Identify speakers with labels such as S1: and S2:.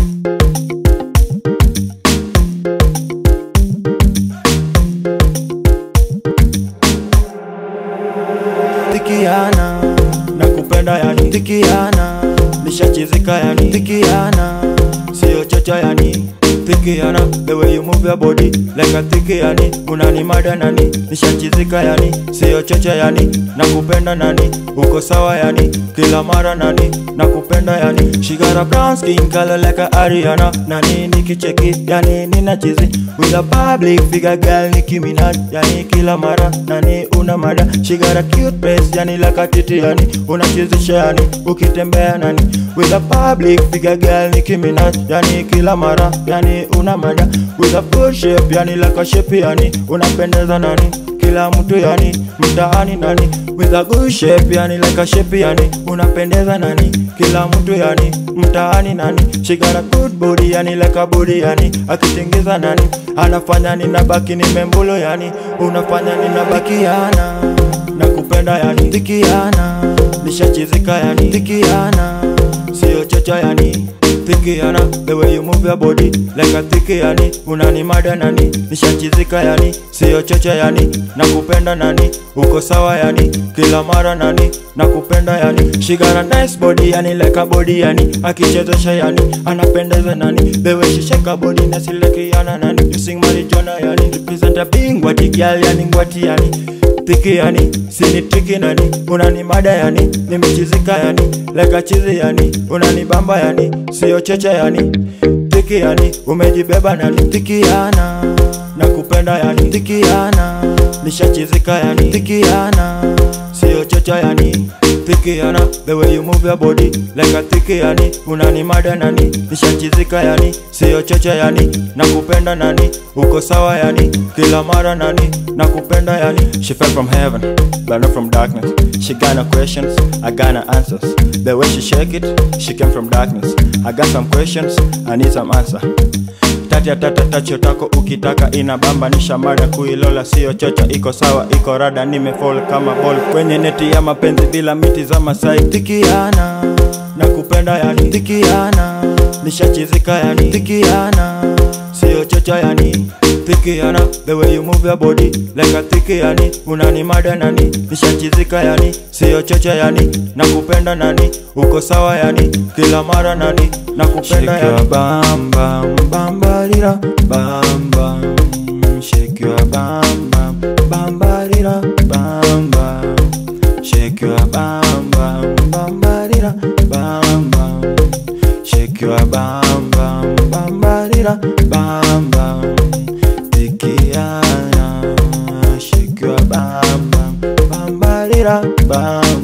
S1: Tikiana na kupenda yani Tikiana nishachizika yani Tikiana sio chocha yani Tikiana the way you move your body like a tiki yani unanimada nani nishachizika yani sio chocha yani na kupenda nani uko sawa yani kila mara nani na kupenda yani she got a brown skin color like a Ariana nani nikicheki yani nina chizi with a public figure girl Nicki Minaj yani kila mara nani una mada she got a cute face yani like a titi yani unachezesha yani ukitembea nani with a public figure girl Nicki Minaj yani kila mara yani una mada with a full shape yani like a shape yani unapendeza nani kila mtu yani mtaani nani with a good shape yani like a shape yani unapendeza nani kila mtu yani mtaani nani she got a good body yani like a body yani akitengeza nani anafanya ninabaki nimembulo yani unafanya ninabakiana na kupenda yani tikiana nishachizika yani tikiana sio chocha yani Tikiana, the way you move your body like a tiki yani unanimada nani nishachizika yani sio chocha yani nakupenda nani uko sawa yani kila mara nani nakupenda yani she got a nice body yani like a body yani akichezesha yani anapendeza nani the way she shake her body na silekiana nani you sing marijuana yani represent a being ngwati girl yani ngwati yani tiki yani sini tiki nani unanimada yani nimechizika yani like a chizi yani unanibamba yani sio cheche yani tiki yani umejibeba nani tikiana na kupenda yani tikiana nishachizika yani tikiana sio chocha yani tikiana the way you move your body like a tiki yani unanimada nani nishachizika yani sio chocha yani na kupenda nani uko sawa yani kila mara nani na kupenda yani she fell from heaven but not from darkness she got no questions i got no answers the way she shake it she came from darkness i got some questions i need some answer tati ya tata tacho tako ukitaka inabamba ni shamada kuilola sio chocha iko sawa iko rada nimefall kama ball kwenye neti ya mapenzi bila miti za masai tikiana na kupenda yani tikiana nishachizika yani tikiana sio chocha yani tikiana the way you move your body like a tiki yani unanimada nani nishachizika yani sio chocha yani na kupenda nani uko sawa yani kila mara nani na kupenda
S2: Shake your
S1: yani
S2: bam bam bam barira bam bam Shake your bam bam bam barira bam bam Shake your bam bam bam barira bam bam Shake your bam bam bam barira bam bam Tikiana Shake your bam bam bam barira bam